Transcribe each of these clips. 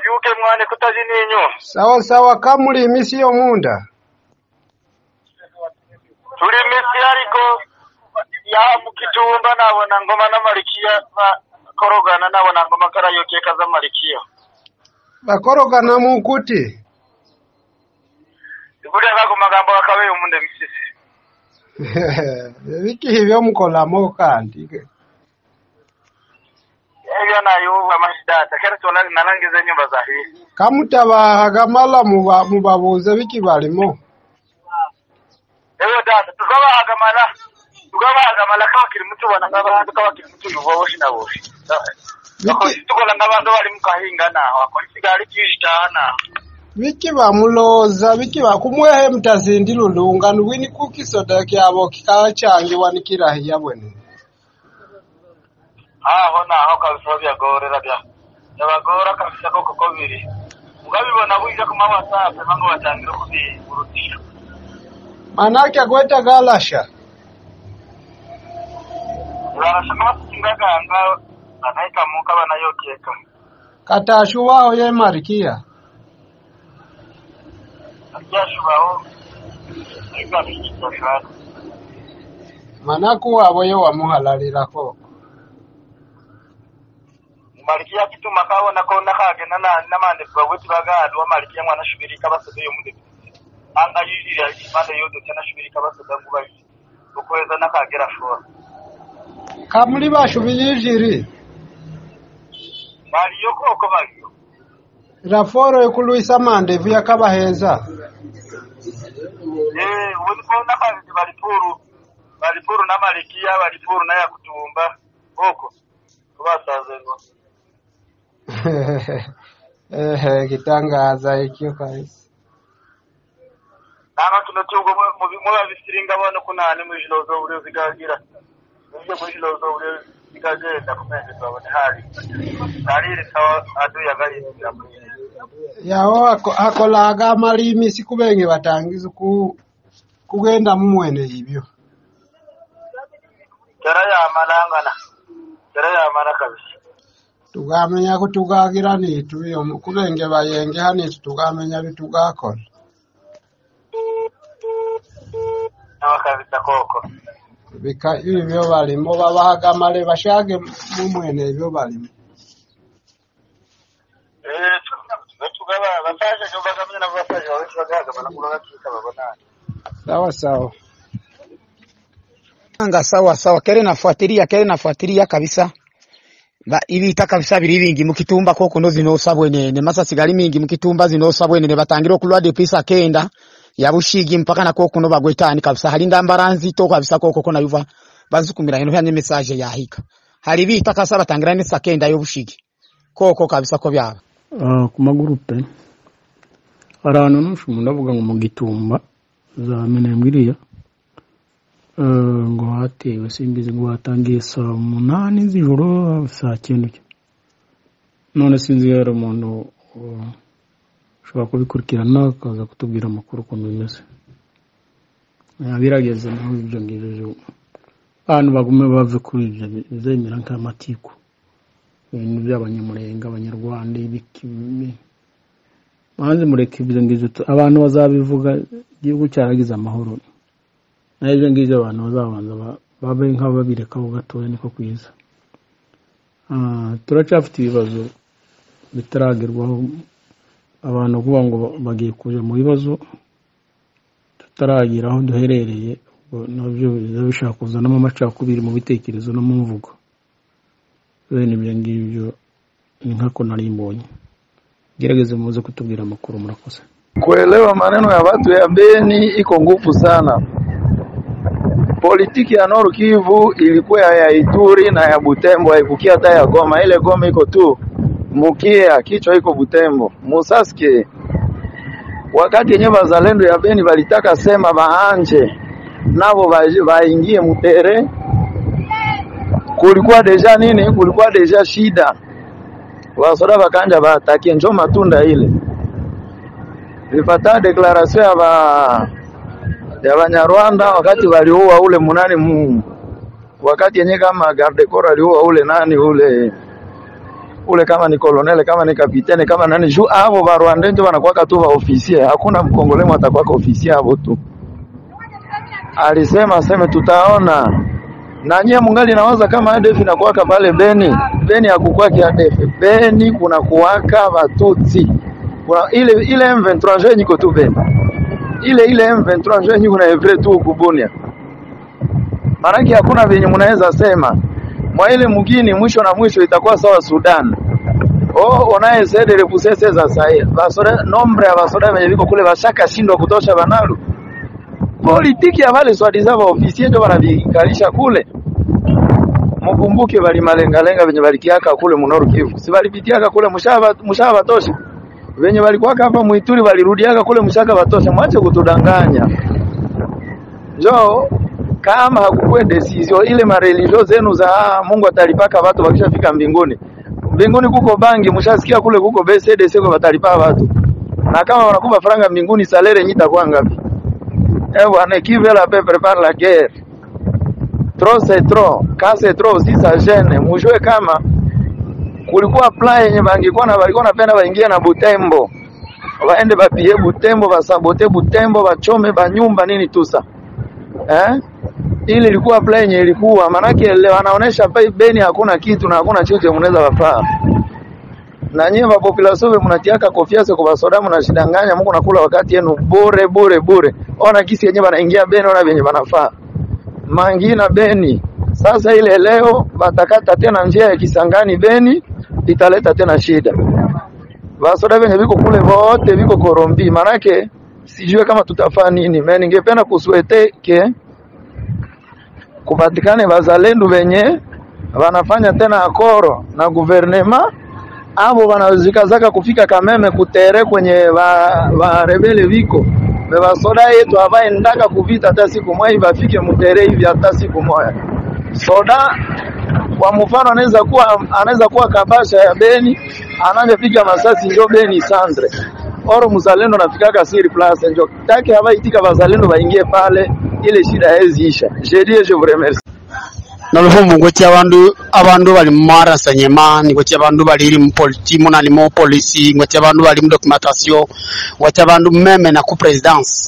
wabyuke mwane kutaji ninyu sawa sawa kamuli imisi y'omunda tuli misi ariko ya mukitumba nabona ngoma n'amalikiya bakorogana nabona ngoma karayokeka z'amalikiya bakorogana mukuti buriya gago magambo gakabeyo munde misisi bikihi byomukolamu kandi ebyo nayuba amashidata kera tola narangiza nyumba za hii kamutabahaga mala muba- mubabuuze biki balimo eyo data tugabahaga mala tugabahaga mala kabakiri mutubona ng'abantu kabakiri mutuyuva boshi na boshi biki tukola ng'abantu bali mukahinga naho akora isigari kishitaha naho biki bamuloza biki bakumwehe mutazindi lulunga nuwini kukisoda kyabo kikachangiwa nikirahiya bwene aho naho kabisa byagorera bya byabagora kabisa koko ko biri mugabibona bwije ku ma whatsapp bamwe batangira kubirutisha manake agweta galasha barashaka bakingaganga banaika muka banayokeka katashuwaho ye marikia aryashubaho igabishashara manaku wabo ye wamuhalalirako malikia kituma kabona ko nakagena na namande bwabwe bagadu wa malikia mwana shubirika basodo yo munde anga yirira imande yodo cyana shubirika basodo ngubayi ukweza nakagera shora kamuli bashubiyijiri bali yo koko baliyo raforo ekuluisa mandevu yakabaheza Eh, ubundi ko n'abazi bari puru bari puru n'amalikiya bari puru n'aya kutumba koko basaze ngo ehe gitangaza ikyo kabisa nanga tuno tugo mu mu babisiringa bano kunani mu ijoro zo buri zigagira nje mu ijoro zo buri zigagenda kumende twabone hari hari sawa adu yagari yaho ako- akolaga amalimi sikubenge batangiza ku kugenda mumwene ibyo kera yamalangana kera yamala kabisa tugamenya kutugagira nitu iyo kubenge bayenge hanitu tugamenya bitugakola nawa kabisa koko bika ibyo balimo babahaga amale bashage mumwene ibyo balimo eh tugaba bafashe cyo bagamye na bafashe bawe bagaga banakura bakika babonana sawa sawa Anga sawa sawa, kere nafuatilia kere nafuatilia kabisa ba ibita kabisa biri bingi mukitumba koko no zinosa bwenene masa sigali mingi mukitumba zinosa bwenene batangira okulwa de pisa kenda ya bushigi mpaka na koko no bagwetani kabisa hali ndambara nzito kabisa koko kona yuva bazukumira hino hanye message ya hika hali bita kasa batangira ni sakenda yo bushigi koko kabisa ko byaba Ah, ku magurupe hari ahantu nusha umuntu avuga ngo mu gitumba za minembwiriya eh, ngo hatewe simbizi ngo hatangiye saa munani z'ijoro saa cyenda cyo none sinzi iyo hari umuntu uh, ushobora kubikurikirana akaza kutubwira amakuru ukuntu bimeze Eh, birageze naho ibyo ngibyo abantu bagume bave kuri ibyo bizemera nk'amatiku ibintu by'abanyamurenga abanyarwanda ibiki bi- banze mureke ibyo ngibyo tu- abantu bazabivuga igihugu cyaragize amahoro naho ibyo ngibyo abantu bazabanza ba- babe nk'ababirekaho gatoya niko kwiza Ah, turacyafite ibibazo bitaragerwaho abantu kuvuga ngo bagiye kuja mu bibazo tutaragira aho duherereye ubwo nabyo biza bishaka kuzanamo amacakubiri mu bitekerezo no mu mvugo bene ibyo ngibyo ni nkako nari mbonye gerageze muze kutubwira amakuru murakoze Kuelewa maneno ya watu ya Beni iko nguvu sana. Politiki ya Nord Kivu ilikuwa ya Ituri na ya Butembo, haikukia hata ya Goma. Ile Goma iko tu mukia, kichwa iko Butembo. Musaske wakati yenye bazalendo ya Beni walitaka sema baanje nabo baje- baingie mutere, kulikuwa deja nini? Kulikuwa deja shida, wasoda bakanja baatakie, njo matunda ile nilipata declaration ya ba ya Banyarwanda wakati waliua ule munani mu wakati yenye kama garde corps aliua ule nani ule ule kama ni kolonele kama ni kapitene kama nani juu avo ba Rwanda ndio wanakuwaka tu ba ofisier, hakuna mkongole atakuwa ofisier hapo tu. Alisema aseme tutaona na nyie mungali nawaza kama ADF inakuwaka pale Beni. Beni hakukwaki ADF, Beni kuna kuwaka Batutsi kuna ile ile M23 njo yenye iko tu Beni, ile ile M23 njo yenye kuna evre tu kubunia. Maanake hakuna venye mnaweza sema mwa ile mugini mwisho na mwisho itakuwa sawa Sudan. Oh, onaye sede repusese za sahi basoda nombre ya basoda venye viko kule bashaka shindwa kutosha banalu politiki ya wale swadiza ba ofisier ndio wanavikalisha kule. Mkumbuke bali malengalenga venye balikiaka kule munoru Kivu, si balipitiaka kule mushaba mushaba batosha venye walikuwaka hapa Mwituri walirudiaka kule mshaka batosha. Mwache kutudanganya njoo kama hakukuwe decision ile mareligion zenu za ah, Mungu atalipaka watu wakishafika mbinguni. Mbinguni kuko bangi, mshasikia kule kuko BCD siko watalipa watu. Na kama wanakupa faranga mbinguni salere nyita kwa ngapi? Eh bwana, qui veut la paix prépare la guerre. Trop c'est trop, quand c'est trop aussi ça gêne. Mujue kama kulikuwa plan yenye bangikuwa na walikuwa napenda waingie na Butembo. Waende bapie Butembo, basabote Butembo, bachome banyumba nini tusa. Eh? Ili ilikuwa plan yenye ilikuwa manake leo wanaonesha pa Beni hakuna kitu na hakuna chochote mnaweza wafaa. Na nyewe wa population mnatiaka kofia sio kwa soda mnashidanganya Mungu nakula wakati yenu bure bure bure. Ona kisi yenyewe wanaingia Beni ona venye wanafaa. Mangina Beni. Sasa ile leo batakata tena njia ya Kisangani Beni italeta tena shida. Basoda venye viko kule vote viko korombi, manake sijue kama tutafaa nini. Mimi ningependa kusuete ke kupatikane wazalendo wenye wanafanya tena akoro na guvernema abo wanazikazaka kufika Kameme kutere kwenye wa, wa rebele viko me basoda yetu avaendaka kuvita hata siku moja hivi afike mutere hivi hata siku moja soda kwa mfano anaweza kuwa anaweza kuwa kabasha ya Beni anavyopiga masasi ndio Beni Sandre oro mzalendo nafikaka siri place njo take habaitika bazalendo baingie pale ile shida haiziisha je dis je vous remercie noluvumbu ngweti abandu abandu bali mumarasanyema ngweti abandu bali mu politi munani mu polisi ngweti abandu bali mu documentation ngweti abandu meme na ku presidence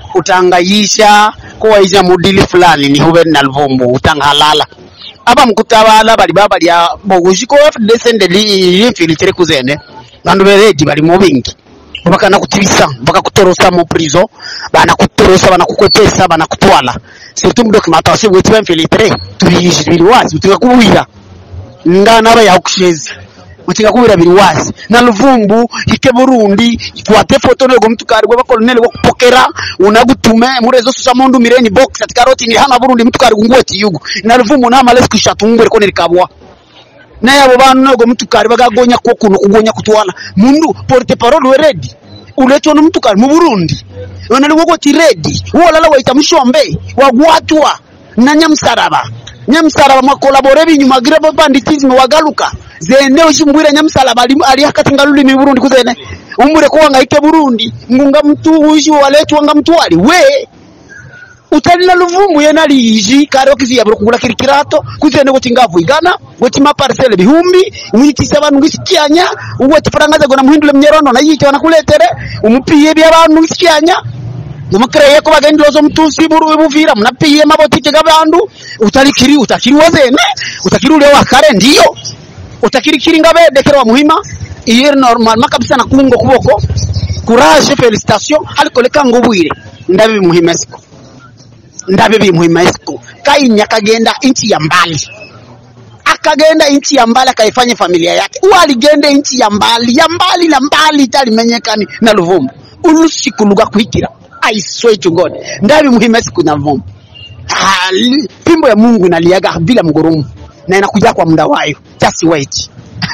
utangayisha kuwaisha mudili fulani ni hube na luvumbu utangalala aba mkutabala bali baba lya bogushiko descende li infiltre kuzene bandu beredi bali mu bingi bakana kutibisa mpaka kutorosa mu prison bana kutorosa bana kukwepesa bana kutwala surtout mu documentation bweti ba infiltre tubiyishi bili wazi utika kuwira ngana aba yakushezi utika kuwira bili wazi na luvumbu ike Burundi ikwate foto nego mtukari gwa koloneli gwa kupokera unagutume murezo susa mundu mireni box ati karoti ni hama Burundi mtukari gungweti yugu na luvumbu na males kushatungwe ko nirikabwa naye abo bantu nego mtukari bagagonya ko kuno kugonya kutwala mundu porte parole weredi uletwa n'umutukari mu Burundi none liwo ti redi wolala waita mushombe wagwatwa na nyamsaraba nyamsaraba mwakolabore binyuma gira banditisme wagaluka zene ushimbwira nyamsaraba ali, ali hakati ngalulimi Burundi kuzene umure ko wangaike Burundi ngunga mtu ushi waletwa nga mtwali we utalina luvumbu yena liji kare okizi yabro kugula kirikirato kuzene kuti ngavu igana kuti maparcele bihumbi mwitisa abantu ngisikyanya uwati parangaza gona muhindule mnyerono na yite wanakuletere umupiye bya abantu ngisikyanya umukreye ko bagendilozo mtusi buru buvira munapiye mabotike gabandu utalikiri utakiri wazene utakiri ule wakare ndiyo utakiri kiri ngabedekera wa muhima iye normal makabisa na kungo kuboko courage felicitation aliko leka ngobwire ndabi muhima siku ndabe bimuhima esiku kainya akagenda nchi ya mbali akagenda nchi ya mbali akaifanya familia yake uwa aligenda nchi ya mbali ya mbali na mbali italimenyekani na luvumbu ulusiku luga kuikira I swear to God ndabi muhima esiku na luvumbu Ah, li- pimbo ya Mungu inaliaga bila mgurumu na inakuja kwa muda wayo just wait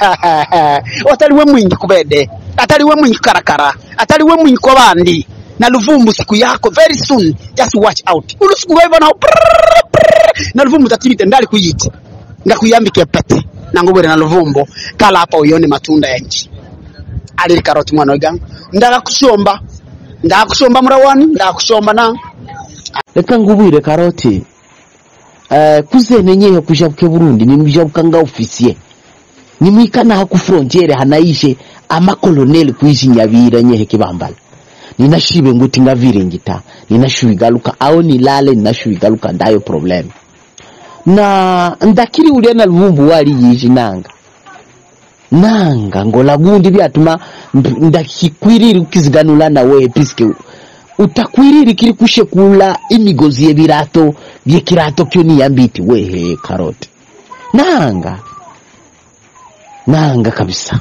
ataliwe mwingi kubede ataliwe mwingi karakara ataliwe mwingi kwa bandi na luvumbu siku yako very soon just watch out ulusiku waiva nao prrrr, prrrr, na luvumbu tatibite ndali kuyiti ngakuyambike pete nangubwere na luvumbu kala hapa uyone matunda ya nchi alili karoti mwana wegangu ndaka kushomba ndaka kushomba murawani ndaka kushomba na reka ngubwire karoti uh, kuzene nyehe kujabuke burundi ni nujabuka nga ofisiye nimwikana haku frontiere hanaishe amakoloneli kuishi nyavira nyehe kibambala ninashibe nguti ngaviringita ninashuigaluka au nilale ninashuigaluka ndayo problem na ndakiri ulia na luvumbu wali yishi nanga nanga ngola gundi byatuma mp- ndakikwiriri ukiziganula nawe piske utakwiriri kiri kushekula imigozi yebirato byekirato kyo niyambiti wehe karoti nanga nanga kabisa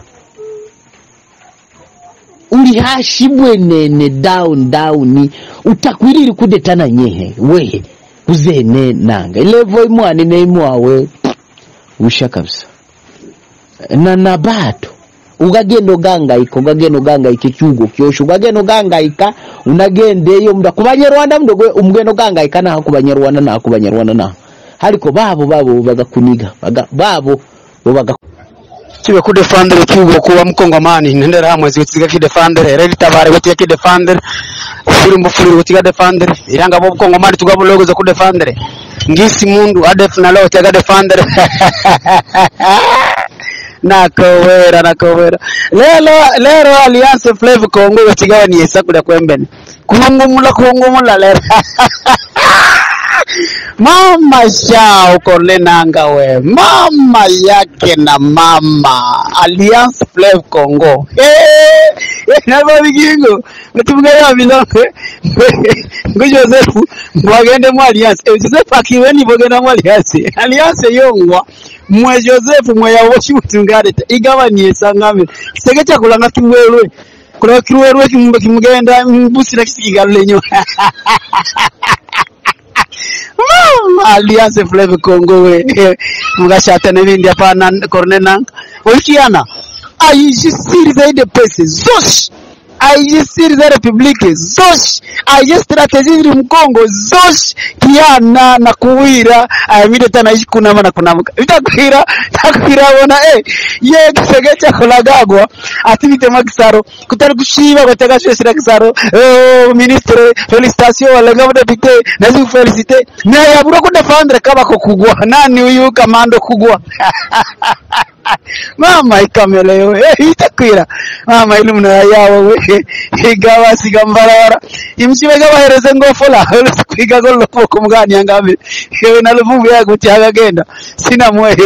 uli hashi bwenene down down utakwiriri kudetana nyehe wehe kuzene nanga ilevo imwani neimwawe usha kabisa na na bado ukagenda ogangayika ukagenda ogangayika ekyugo kyosho ukagenda ogangayika unagendeyo mda kubanyarwanda mdogo umgenda ogangayika naho kubanyarwanda naho kubanyarwanda naho ariko babo babo bagakuniga baga, babo bo baga kibe kudefandere kiugo kuba mukongomani nendera hamwe zigutiga kidefandere redi tabare gutiga kidefandere furi mbufuri gutiga defandere iranga bo mukongomani tugabulogoza kudefandere ngisi mundu adef na leo tiga defandere nakowera nakowera lelo lero alliance flavor kongo gutiga ni esakula kwembene kuhungumula kuhungumula lero mama shao kolenanga we mama yake na mama alliance flav congo navavikingo vetimugaya milonge ngo joseph mwagende mu alliance Eh, joseph akiweni vogenda mu alliance alliance yongwa mwe joseph mwe yavo chimutungareta igavanie sangamire kisege chakulanga kiwerwe kulanga kiwerwe kimbe kimugenda mbusira kisikigalulenyo alianze Flave Congo we mugashata n'ibindi hapana korne nanga ulikiana aijisiri zaidi pesa zoshi aijisiri za republike zoshi aije strateji ziri mkongo zoshi kiana na kuwira ayamide tana ishi kunama na kunamuka vitakwira takwira bona eh ye kisege cha kolagagwa ati bitema kisaro kutari kushiba gataka shesira kisaro oh ministre felicitation wala ngabo depute nazi felicite na yabura ko defendre kaba ko kugwa nani uyu kamando kugwa mama ikamele yo eh itakwira mama ili muna yawo we igawa sigambarara imchibe gabahereze ngofola kwiga gollo ko mugani yangabe yewe na luvumbu yago tyagagenda sina mwehe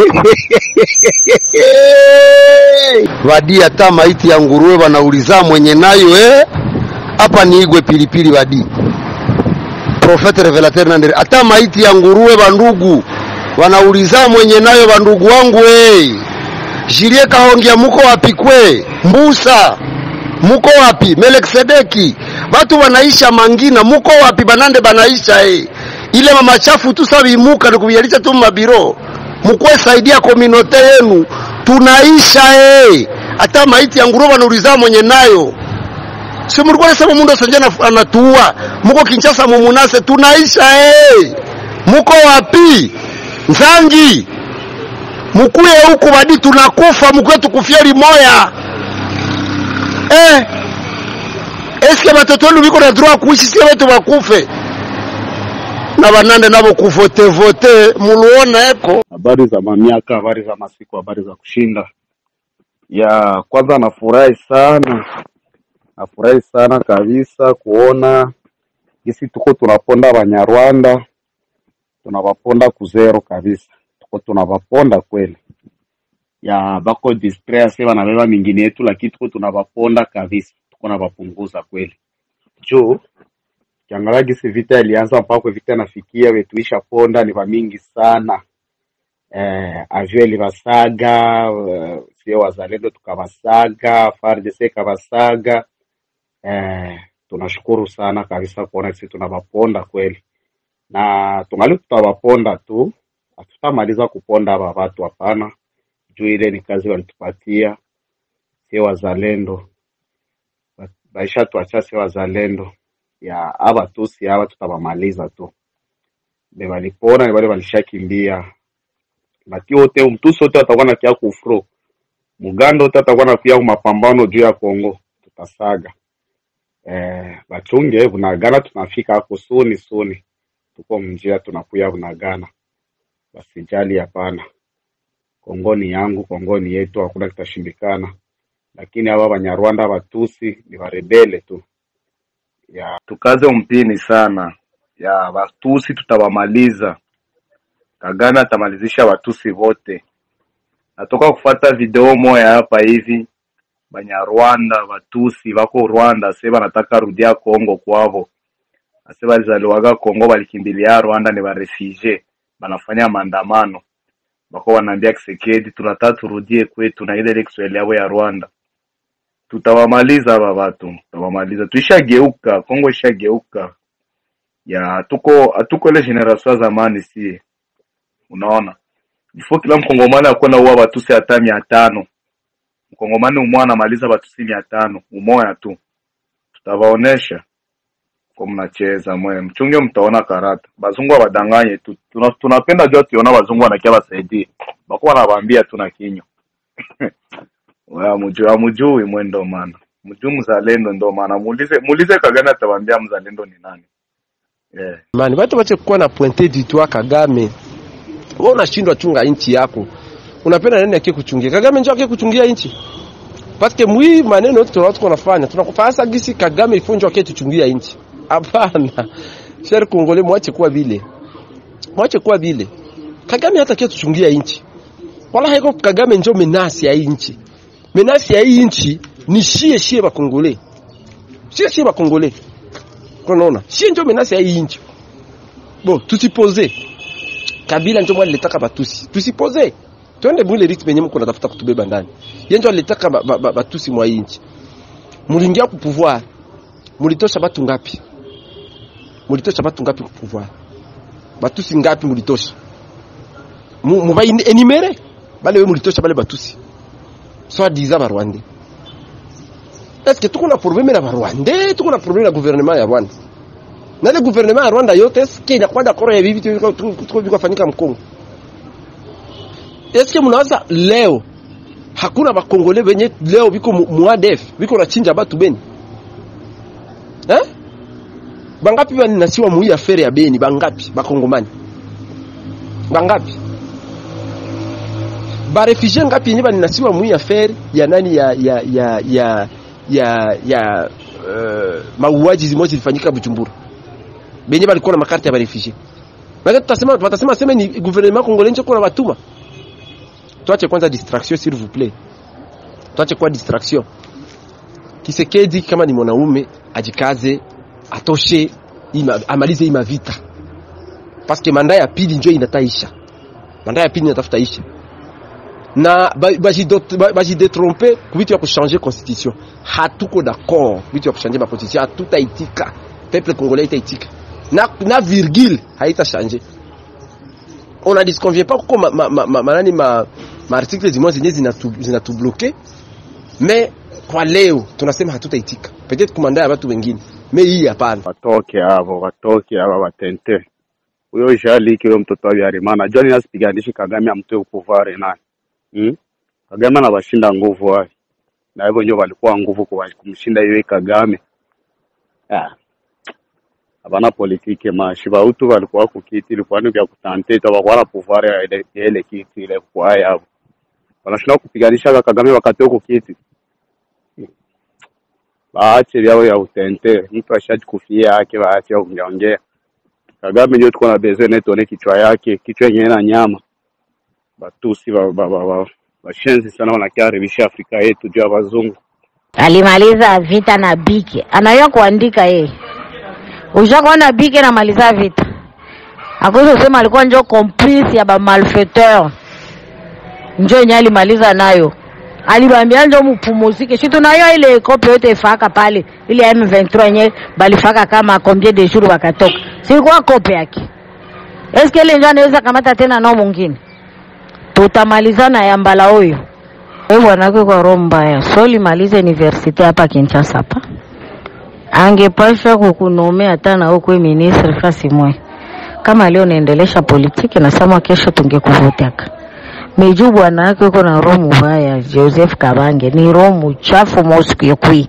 Wadi hata maiti ya nguruwe wanauliza mwenye nayo eh, hapa ni igwe pilipili wadi profete revelateur nandere hata maiti ya nguruwe bandugu wanauliza mwenye nayo bandugu wangu eh. Jilie kahongia muko wapi kwe mbusa muko wapi meleksedeki watu wanaisha mangina muko wapi banande banaisha eh. ile mama chafu tu sabimuka nikubiyalisha tu mabiro mukwe saidia kominote yenu tunaisha eh. hata maiti ya nguruwe wanauliza mwenye nayo si mulikuwa nasema mundu asanje ana- anatuua muko Kinshasa mumunase tunaisha eh. muko wapi Nzangi mukuye huku badi tunakufa mukwe tukufia limoya eh. eske batoto wenu biko na droit kuishi sie wetu bakufe na banande nabo kuvotevote muluona eko habari za mamiaka, habari za masiku, habari za kushinda. Ya kwanza nafurahi sana, nafurahi sana kabisa kuona gisi tuko tunaponda Banyarwanda, tunabaponda kuzero kabisa, tuko tunabaponda kweli. Ya bako distrait ase banabeba mingine yetu, lakini tuko tunabaponda kabisa, tuko nabapunguza kweli juu kiangalia gisi vita ilianza mpaka kwa vita nafikia wetuisha ponda ni bamingi sana eh, avyo ilibasaga eh, sio wazalendo tukabasaga FARDC ikabasaga eh, tunashukuru sana kabisa kuona sisi tunabaponda kweli na tungali tutabaponda tu hatutamaliza kuponda aba watu hapana juu ile ni kazi walitupatia sio wazalendo Ba- baisha tuacha sio wazalendo ya aba tusi aba tutabamaliza tu be balipona ni bale balishakimbia bati wote mtusi wote atakuwa nakia kufro muganda wote atakuwa nakia mapambano juu ya Kongo tutasaga eh, bachunge bunagana tunafika hako suni suni tuko mjia tunakuya bunagana basijali hapana Kongo ni yangu, Kongo ni yetu, hakuna kitashindikana. Lakini hawa Banyarwanda Batusi ni warebele tu ya tukaze mpini sana ya Batusi, tutawamaliza. Kagame atamalizisha Watusi wote. Natoka kufata video moya hapa hivi, Banyarwanda Batusi bako Rwanda se banataka rudia Kongo kwavo, ase balizaliwaga Kongo balikimbilia Rwanda, ni barefugie banafanya maandamano, bako wanaambia Kisekedi, tunataka turudie kwetu na ile ile Kiswahili yao ya Rwanda. Tutawamaliza hapa watu, tutawamaliza. Tuishageuka, Kongo ishageuka ya hatuko hatuko ile generation ya zamani, si unaona ifo kila mkongomani akuwa na uwa batusi hata mia tano mkongomani umoja anamaliza batusi mia tano umoya tu tutawaonesha ko mnacheza mwe mchunge mtaona karata bazungu abadanganye tu Tuna- tunapenda jua tuona bazungu wanakia basaidie bako wanawaambia tu na kinywa Wewe hamujui hamujui mwe ndo maana mjuu mzalendo ndo maana muulize muulize Kagame atawaambia mzalendo ni nani yeah. mani watu wache kuwa na pointe du doigt Kagame. Wewe unashindwa chunga nchi yako, unapenda nani akie kuchungia? Kagame njoo akie kuchungia nchi paske mwi maneno yote tunao tuko nafanya tunakupasa gisi Kagame ifunjwa akie tuchungia nchi. Hapana, cher Kongole, mwache kuwa vile, mwache kuwa vile. Kagame hata akie tuchungia nchi, wala haiko Kagame njoo menasi ya hii nchi. Menasi ya hii nchi ni shie shie bakongole, shie shie bakongole unaona shie njo menasi ya hii nchi bo tusipoze kabila njo mwana letaka batusi tusipoze twende mwile ritme yenye mko natafuta kutubeba ndani ye njo alitaka ba, ba, ba, batusi mwa hii nchi muliingia ku pouvoir mulitosha batu ngapi mulitosha batu ngapi ku pouvoir batusi ngapi mulitosha Mu- muba enimere bale we mulitosha bale batusi soit disant ba rwandais est-ce que tuko na problème na ba rwandais tuko na problème na gouvernement ya Rwanda na ile gouvernement ya Rwanda yote est-ce que inakuwa d'accord ya bibi tuko tuko biko fanyika mkongo est-ce que mnawaza leo hakuna bakongole benye leo biko mu- muadef biko nachinja batu beni eh bangapi baninasiwa muii afere ya beni bangapi bakongomani bangapi barefugie ngapi yenye baninasiwa muii afere ya nani ya ya ya ya ya ya uh, mauaji zimoja zilifanyika Bujumbura benye balikuwa na makarta ya barefugie Maana tutasema watasema sema ni gouvernement congolais ndio kuna batuma tuache kwanza distraction s'il vous plaît tuache kwa distraction Kisekedi kama ni mwanaume ajikaze atoshe ima, amalize hii mavita parce que manda ya pili ndio inataisha manda ya pili inatafuta isha na bajidetrompe ba, ba kuvitu ya kuchanger constitution hatuko d'accord vitu ya kuchanger ma constitution hatutaitika peuple congolais itaitika na, na virgule haita changer on a disconvient pas kuko ma, ma, ma, ma, manani ma, ma article zimoja zenye zinatubloke zina zinatubloke, mais kwa leo tunasema hatutaitika peut-être kumanda ya watu wengine mais hii hapana watoke hapo, watoke hapa watente. Huyo Jaliki huyo mtoto wa Biarimana najua nini asipiganishi Kagame amtoe upuvare naye hmm? Kagame anawashinda nguvu wale, na hivyo ndio walikuwa nguvu kuwa- kumshinda yeye Kagame. Ah, Hapana politike mashi bautu walikuwa kukiti ilikuwa ni vya kutante tabakuwa na pouvoir ya ile ya ile kiti ile kwa yao wanashinda kupiganisha Kagame wakati huko kiti baache vyao ya utente, mtu ashajikufia yake, baache ongeongea. Kagame ndio tuko na besoin naye tuone kichwa yake, kichwa yenyewe na nyama. Batusi ba, ba, ba, ba, bashenzi sana wanakiharibisha Afrika yetu juu ya wazungu. alimaliza vita na bike anayua kuandika yeye ushakuona bike namaliza vita akuweza kusema alikuwa njo complice ya bamalfaiteur njo yenye alimaliza nayo alibambia njo mupumuzike si tunayo ile kope yote ifaka pale ile ya M23 yenye balifaka kama combien de jours wakatoka silikuwa kope yake eske ile njo anaweza kamata tena nao mwingine tutamalizana ya mbala huyo wewe bwanake kwa roho mbaya so limaliza universite hapa Kinshasa hapa angepashwa kukunomea hata na huko ministre fasi mwe kama leo naendelesha politiki nasema kesho tungekuvutaka meju bwana yake uko na roho mbaya Joseph Kabange ni roho mchafu mosikuyekui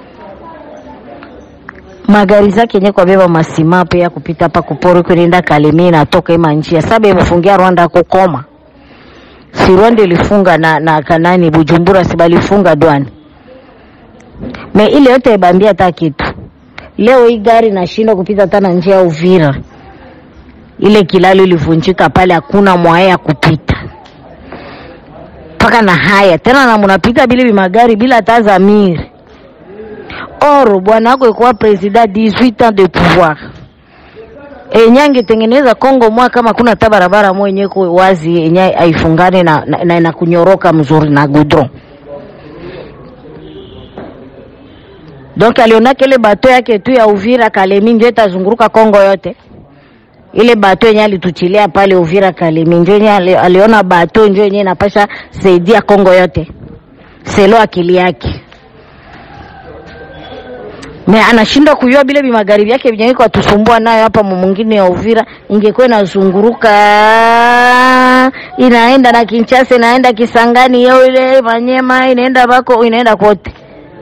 magari zake yenye kwa beba masimapo ya kupita hapa kupori kwenda Kalemie natoka ima njia saba imefungia Rwanda kukoma si Rwanda ilifunga na, na kanani Bujumbura si balifunga dwani me ile yote ibambia hata kitu. Leo hii gari nashindwa kupita hata na njia ya Uvira, ile kilalo ilivunjika pale, hakuna mwaya ya kupita mpaka na haya tena, na munapita bila magari bila hata zamiri. Oro bwana wako ikuwa president 18 ans de pouvoir enye angetengeneza Kongo mwa kama kuna hata barabara moja yenye iko wazi yenye haifungane na, na, na, na kunyoroka mzuri na goudron. Donc aliona kile bato yake tu ya Uvira Kalemi ndio itazunguruka Kongo yote. Ile bato yenye alituchilia pale Uvira Kalemi ndio yenye ali- aliona bato ndio yenye inapasha saidia Kongo yote. Selo akili yake. Me anashindwa kujua bile bimagharibi yake vyenye iko atusumbua nayo hapa mu mwingine ya Uvira, ingekuwa inazunguruka inaenda na Kinshasa, inaenda Kisangani, yao ile Manyema, inaenda bako, inaenda kote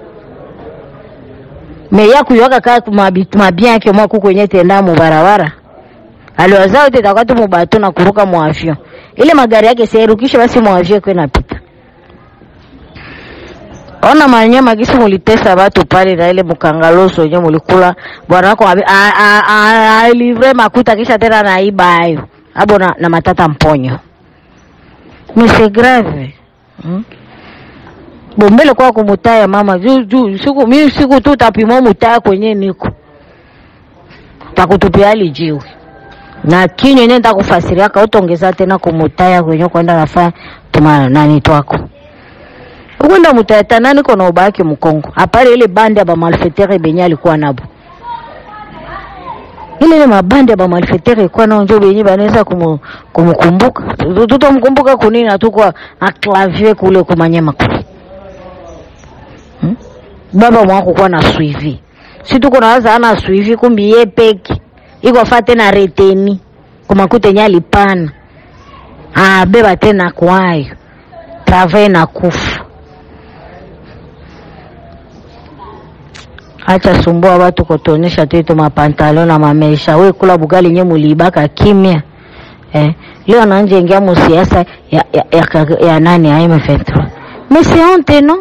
meya kuyoka kaa mabia yake mwa kuku yenye tenda mu barabara aliwaza yote itakuwa tu mubato na kuruka mu avion, ile magari yake siarukishe basi mu avion kwa inapita. Ona manyama gisi mulitesa watu pale na ile mukangaloso yenye mulikula bwana wako abi- a- a- a- alivre makuta kisha tena naiba hayo abo na, na matata mponyo mais c'est grave hmm? bombele kwa kumutaya mama juu juu siku mimi siku tu tapima mutaya kwenye niko takutupia hali jiwe na kinyo yenye nitakufasiria kautongeza tena kumutaya kwenye kwenda nafanya tuma nani twako ukwenda mutayata nani kona ubaki mkongo apale ile bande ya bamalfetere benye alikuwa nabo ile ile mabande ya bamalfetere ilikuwa nao njo benye banaweza kumu- kumukumbuka Tu- tutamkumbuka kunini atukwa aklavier kule kumanyema kule hmm? baba mwako kuwa na suivi si tuko nawaza ana suivi kumbi ye peki iko fa tena reteni kumakuta yenye alipana abeba tena kwayo travail na kufa acha sumbua watu kutuonyesha tu mapantalo na mamesha. We kula bugali nye mulibaka kimya eh. Leo anaanza ingia mu siasa ya, ya, ya, ya, ya nani ya M23 mais c'est honte no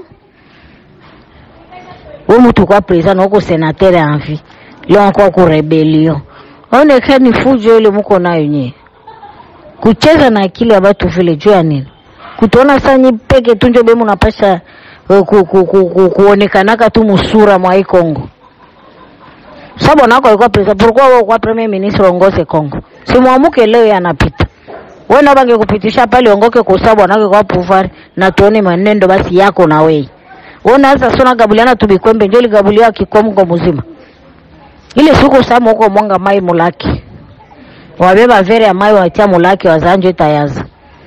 we mtu kwa president wako senateur en vie leo anakuwa ku rebellion onekani fujo ile mko nayo nye kucheza na akili ya watu vile juu ya nini kutuona sanyi peke tu njo bemu napasha eh, ku, ku, ku, ku, kuonekanaka tu musura mwa hii Kongo sababu wanako alikuwa president pourquoi wewe kwa premier ministre ongoze Kongo si mwamuke leo yanapita wewe na bange kupitisha pale ongoke kwa sababu wanako kwa pouvoir na tuone manendo basi yako na wewe wewe sasa sona gabuliana tubikwembe ndio ligabulia kikomgo mzima ile siku samu huko mwanga mai mulaki wabeba vere ya mai watia mulaki wazanjo itayaza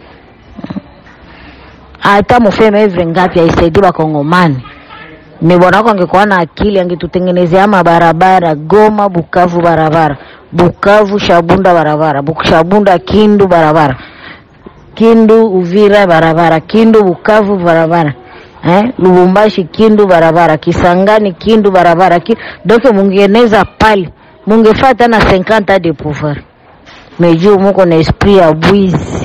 hata mufeme hivi ngapi aisaidii bakongomani ni bwana wako angekuwa na akili angetutengenezea mabarabara Goma Bukavu barabara Bukavu Shabunda barabara Buk- Shabunda Kindu barabara Kindu Uvira barabara Kindu Bukavu barabara eh? Lubumbashi Kindu barabara Kisangani Kindu barabara Ki... donc mungeneza pale mungefata na 50 de pouvoir mais juu muko na esprit ya bwizi